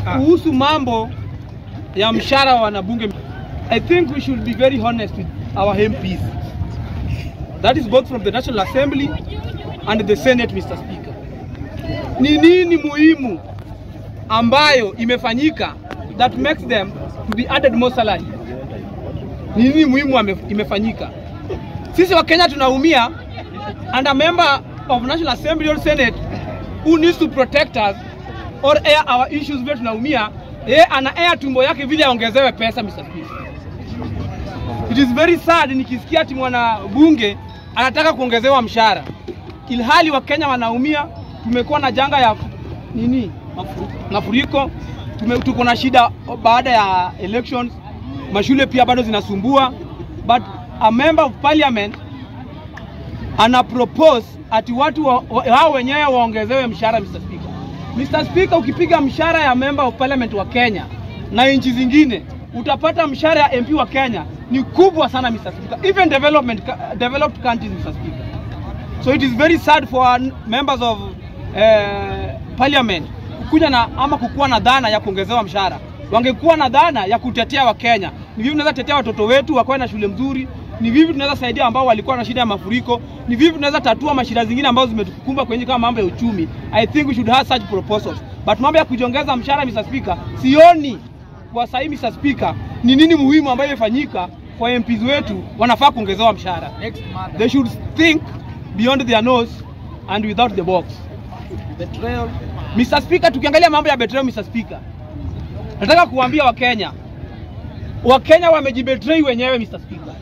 kuhusu mambo ya mshahara wa wanabunge. I think we should be very honest with our MPs. That is both from the National Assembly and the Senate, Mr. Speaker. Ni nini muhimu ambayo imefanyika that makes them to be added more salary? Ni nini muhimu ame- imefanyika? Sisi wa Kenya tunaumia and a member of National Assembly or Senate who needs to protect us or air our issues vile tunaumia, yeye ana air tumbo yake vile aongezewe pesa, Mr. Speaker. It is very sad nikisikia ati mwana bunge anataka kuongezewa mshahara, ilhali Wakenya wanaumia. Tumekuwa na janga ya nini, mafuriko, tume- tuko na shida baada ya elections, mashule pia bado zinasumbua, but a member of parliament ana propose ati watu wa, wa, hao wenyewe waongezewe mshahara Mr. Speaker. Mr. Speaker, ukipiga mshahara ya member of parliament wa Kenya na nchi zingine utapata mshahara ya MP wa Kenya ni kubwa sana Mr. Speaker. Even development developed countries Mr. Speaker. So it is very sad for our members of eh, parliament kukuja na ama kukuwa na dhana ya kuongezewa mshahara. Wangekuwa na dhana ya kutetea Wakenya. Ni vipi tunaweza tetea watoto wetu wakuwe na shule mzuri? Ni vipi tunaweza saidia ambao walikuwa na shida ya mafuriko? Ni vipi tunaweza tatua mashida zingine ambazo zimetukumba kwenye kama mambo ya uchumi? I think we should have such proposals. But mambo ya kujiongeza mshahara Mr. Speaker, sioni kwa sahii Mr. Speaker ni nini muhimu ambayo imefanyika kwa MPs wetu wanafaa kuongezewa mshahara. They should think beyond their nose and without the box. Betrayal. Mr. Speaker, tukiangalia mambo ya betrayal Mr. Speaker, nataka kuambia Wakenya, Wakenya wamejibetray wenyewe Mr. Speaker.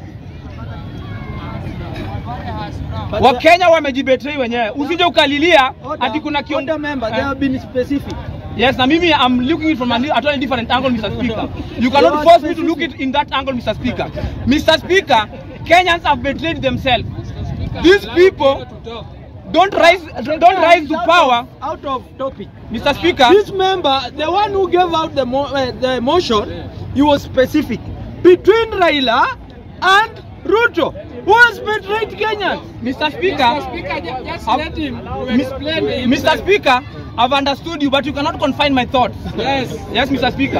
Wakenya wamejibetray wenyewe. Usije ukalilia Order, ati kuna kion... order member, they have been specific. Yes, na mimi I'm looking it from a li- a totally different angle, Mr. Speaker. You You cannot are force me to look specific. it in that angle, Mr. Speaker. Mr. Speaker, Kenyans have betrayed themselves. These people don't rise, don't rise to Out power, of- Out of topic. Mr. Speaker. This member, the one who gave out the, mo uh, the motion, he was specific. Between Raila and Ruto, who has betrayed Kenyans? Mr. Speaker, Speaker, ju- just I've- let him Mis- explain Mr. himself. Speaker, I've understood you, but you cannot confine my thoughts. Yes. Yes, Mr. Speaker.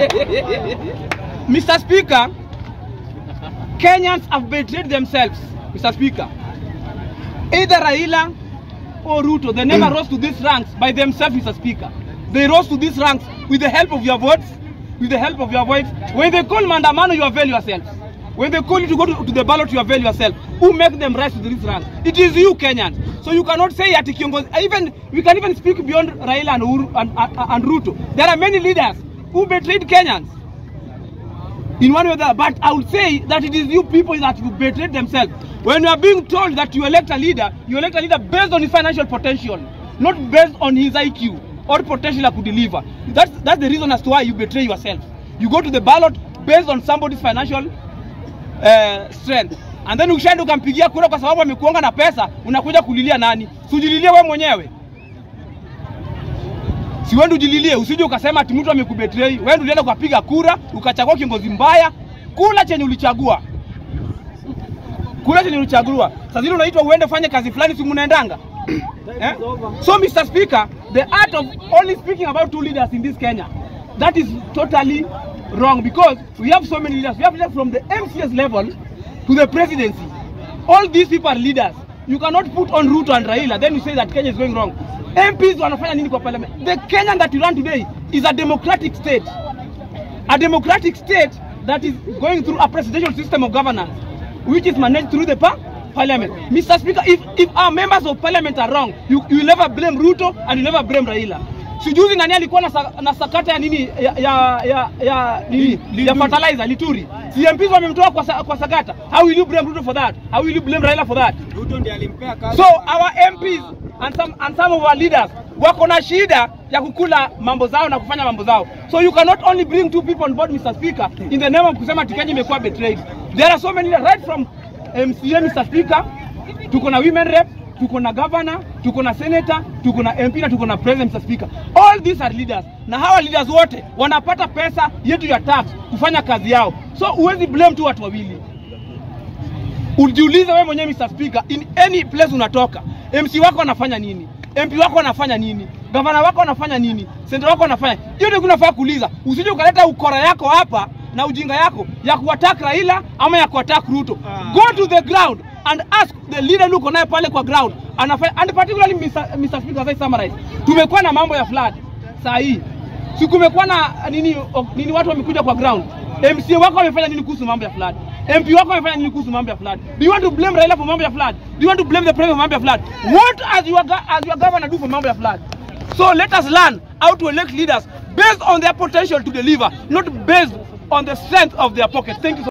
Mr. Speaker, Kenyans have betrayed themselves, Mr. Speaker. Either Raila or Ruto, they never rose to these ranks by themselves, Mr. Speaker. They rose to these ranks with the help of your votes, with the help of your voice. When they call Mandamano, you avail yourselves. When they call you to go to, to the ballot, you avail yourself. Who make them rise to this rank? It is you, Kenyans. So you cannot say ati kiongozi. Even we can even speak beyond Raila and, Uhuru and, and, and Ruto. There are many leaders who betrayed Kenyans in one way or the other. But I would say that it is you people that you betrayed themselves. When you are being told that you elect a leader, you elect a leader based on his financial potential, not based on his IQ or potential to deliver. That's, that's the reason as to why you betray yourself. You go to the ballot based on somebody's financial uh, strength. And then ukishaenda ukampigia kura kwa sababu amekuonga na pesa, unakuja kulilia nani? Si ujililie wewe mwenyewe. Si wewe ndio ujililie, usije ukasema ati mtu amekubetray. Wewe ndio ulienda ukapiga kura, ukachagua kiongozi mbaya, kula chenye ulichagua. Kula chenye ulichagua. Sasa zile unaitwa uende fanye kazi fulani, si mnaendanga? eh? So Mr. Speaker, the art of only speaking about two leaders in this Kenya, that is totally wrong because we have so many leaders. We have leaders from the MCS level to the presidency. All these people are leaders. You cannot put on Ruto and Raila, then you say that Kenya is going wrong. MPs wanafanya nini kwa parliament? The Kenya that you run today is a democratic state. A democratic state that is going through a presidential system of governance, which is managed through the par parliament. Mr. Speaker, if, if our members of parliament are wrong, you, you will never blame Ruto and you never blame Raila. Sijuzi nani alikuwa na, sa, na sakata ya nini ya ya ya, ya nini ya fertilizer Lituri. Si MPs wamemtoa kwa, sa, kwa sakata. How will you blame Ruto for that? How will you blame Raila for that? Ruto ndiye alimpea kazi. So our MPs and some, and some of our leaders wako na shida ya kukula mambo zao na kufanya mambo zao. So you cannot only bring two people on board Mr. Speaker in the name of kusema ati Kenya imekuwa betrayed. There are so many leaders right from MCA Mr. Speaker, tuko na women rep, tuko na governor, tuko na senator, tuko na MP na tuko na president Mr. Speaker. All these are leaders. Na hawa leaders wote wanapata pesa yetu ya tax kufanya kazi yao. So huwezi blame tu watu wawili. Ujiulize wewe mwenyewe Mr. Speaker, in any place unatoka, MC wako anafanya nini? MP wako anafanya nini, gavana wako anafanya nini, senta wako anafanya hiyo. Ndio kunafaa kuuliza, usije ukaleta ukora yako hapa na ujinga yako ya kuattack Raila ama ya kuattack Ruto. Go to the ground and ask the leader look naye pale kwa ground anafanya, and particularly Mr. Mr. Speaker, as I summarize, tumekuwa na mambo ya flood saa hii si kumekuwa na nini, o- nini watu wamekuja kwa ground MCA wako wamefanya nini kuhusu mambo ya flood? MP wako wamefanya nini kuhusu mambo ya flood? Do you want to blame Raila for mambo ya flood? Do you want to blame the president for mambo ya flood? What as your go- as your governor do for mambo ya flood? So let us learn how to elect leaders based on their potential to deliver, not based on the strength of their pocket. Thank you so